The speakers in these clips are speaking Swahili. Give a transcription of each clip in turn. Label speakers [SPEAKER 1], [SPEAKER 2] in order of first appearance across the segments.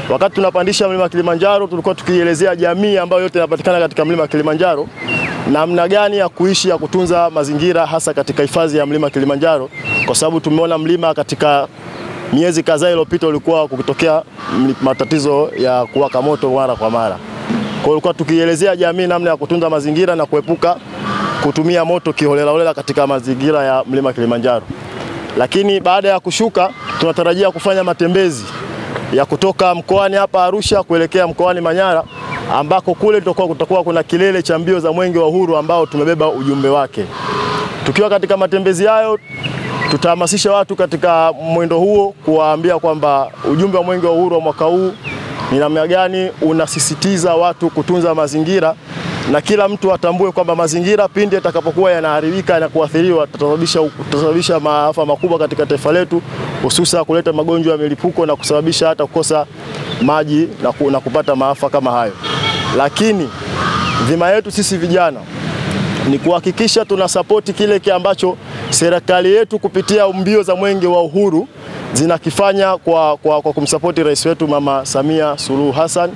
[SPEAKER 1] Wakati tunapandisha mlima Kilimanjaro, tulikuwa tukielezea jamii ambayo yote inapatikana katika mlima Kilimanjaro namna gani ya kuishi ya kutunza mazingira hasa katika hifadhi ya mlima Kilimanjaro, kwa sababu tumeona mlima katika miezi kadhaa iliyopita ulikuwa kukitokea matatizo ya kuwaka moto mara kwa mara. Kwa hiyo tulikuwa tukielezea jamii namna ya kutunza mazingira na kuepuka kutumia moto kiholelaholela katika mazingira ya mlima Kilimanjaro. Lakini baada ya kushuka, tunatarajia kufanya matembezi ya kutoka mkoani hapa Arusha kuelekea mkoani Manyara ambako kule tutakuwa kutakuwa kuna kilele cha mbio za Mwenge wa Uhuru ambao tumebeba ujumbe wake. Tukiwa katika matembezi hayo, tutahamasisha watu katika mwendo huo kuwaambia kwamba ujumbe wa Mwenge wa Uhuru wa mwaka huu ni namna gani unasisitiza watu kutunza mazingira na kila mtu atambue kwamba mazingira pindi yatakapokuwa yanaharibika na kuathiriwa tutasababisha maafa makubwa katika taifa letu, hususa kuleta magonjwa ya milipuko na kusababisha hata kukosa maji na, ku, na kupata maafa kama hayo. Lakini dhima yetu sisi vijana ni kuhakikisha tuna sapoti kile kile ambacho serikali yetu kupitia mbio za Mwenge wa Uhuru zinakifanya kwa, kwa, kwa kumsapoti rais wetu Mama Samia Suluhu Hassan.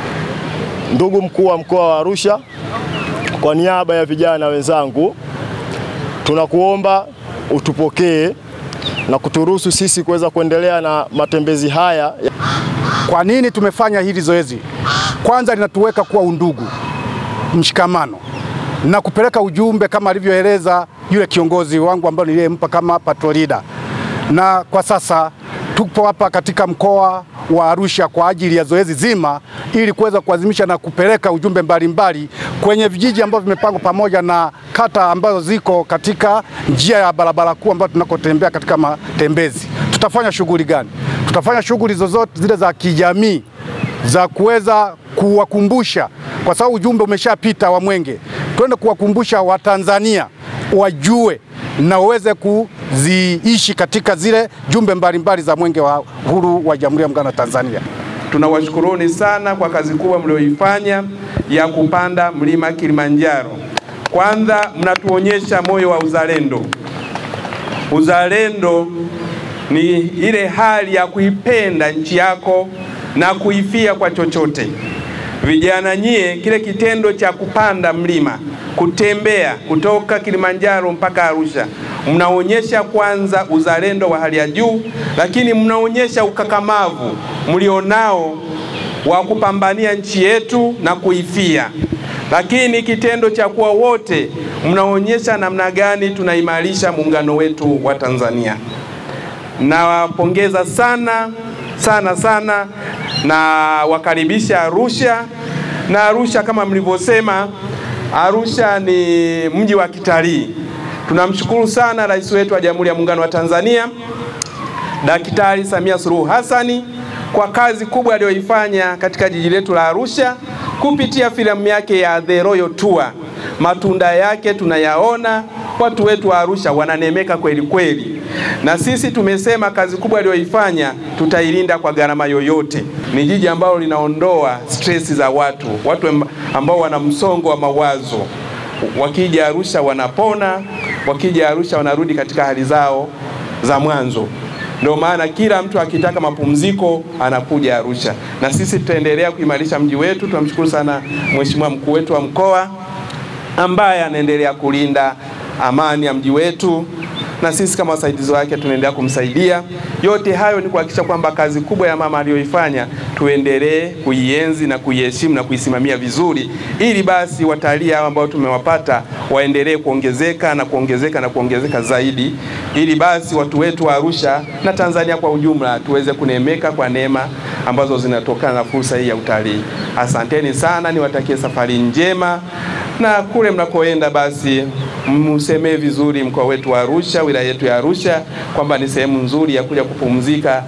[SPEAKER 1] Ndugu mkuu wa mkoa wa Arusha, kwa niaba ya vijana wenzangu, tunakuomba utupokee na kuturuhusu sisi kuweza kuendelea na matembezi haya.
[SPEAKER 2] Kwa nini tumefanya hili zoezi? Kwanza linatuweka kuwa undugu, mshikamano na kupeleka ujumbe kama alivyoeleza yule kiongozi wangu ambaye niliyempa kama patrol leader. Na kwa sasa tupo hapa katika mkoa wa Arusha kwa ajili ya zoezi zima ili kuweza kuadhimisha na kupeleka ujumbe mbalimbali mbali kwenye vijiji ambavyo vimepangwa pamoja na kata ambazo ziko katika njia ya barabara kuu ambayo tunakotembea katika matembezi. Tutafanya shughuli gani? Tutafanya shughuli zozote zile za kijamii za kuweza kuwakumbusha, kwa sababu ujumbe umeshapita wa Mwenge, twende kuwakumbusha Watanzania wajue na waweze kuziishi katika zile jumbe mbalimbali za Mwenge wa Uhuru wa Jamhuri ya Muungano wa Tanzania.
[SPEAKER 3] Tunawashukuruni sana kwa kazi kubwa mlioifanya ya kupanda mlima Kilimanjaro. Kwanza mnatuonyesha moyo wa uzalendo. Uzalendo ni ile hali ya kuipenda nchi yako na kuifia kwa chochote. Vijana nyie, kile kitendo cha kupanda mlima, kutembea kutoka Kilimanjaro mpaka Arusha, mnaonyesha kwanza uzalendo wa hali ya juu, lakini mnaonyesha ukakamavu mlionao wa kupambania nchi yetu na kuifia. Lakini kitendo cha kuwa wote, mnaonyesha namna gani tunaimarisha muungano wetu wa Tanzania. Nawapongeza sana sana sana na wakaribisha Arusha. Na Arusha kama mlivyosema, Arusha ni mji wa kitalii. Tunamshukuru sana rais wetu wa Jamhuri ya Muungano wa Tanzania Daktari Samia Suluhu Hassani kwa kazi kubwa aliyoifanya katika jiji letu la Arusha kupitia filamu yake ya The Royal Tour. Matunda yake tunayaona, watu wetu wa Arusha wananemeka kweli kweli, na sisi tumesema kazi kubwa aliyoifanya tutailinda kwa gharama yoyote. Ni jiji ambalo linaondoa stress za watu, watu ambao wana msongo wa mawazo, wakija Arusha wanapona, wakija Arusha wanarudi katika hali zao za mwanzo. Ndio maana kila mtu akitaka mapumziko anakuja Arusha, na sisi tutaendelea kuimarisha mji wetu. Tunamshukuru sana Mheshimiwa mkuu wetu wa mkoa ambaye anaendelea kulinda amani ya mji wetu, na sisi kama wasaidizi wake tunaendelea kumsaidia. Yote hayo ni kuhakikisha kwamba kazi kubwa ya mama aliyoifanya tuendelee kuienzi na kuiheshimu na kuisimamia vizuri, ili basi watalii hao ambao tumewapata waendelee kuongezeka na kuongezeka na kuongezeka zaidi, ili basi watu wetu wa Arusha na Tanzania kwa ujumla tuweze kuneemeka kwa neema ambazo zinatokana na fursa hii ya utalii. Asanteni sana, niwatakie safari njema na kule mnakoenda basi msemee vizuri mkoa wetu wa Arusha, wilaya yetu ya Arusha kwamba ni sehemu nzuri ya kuja kupumzika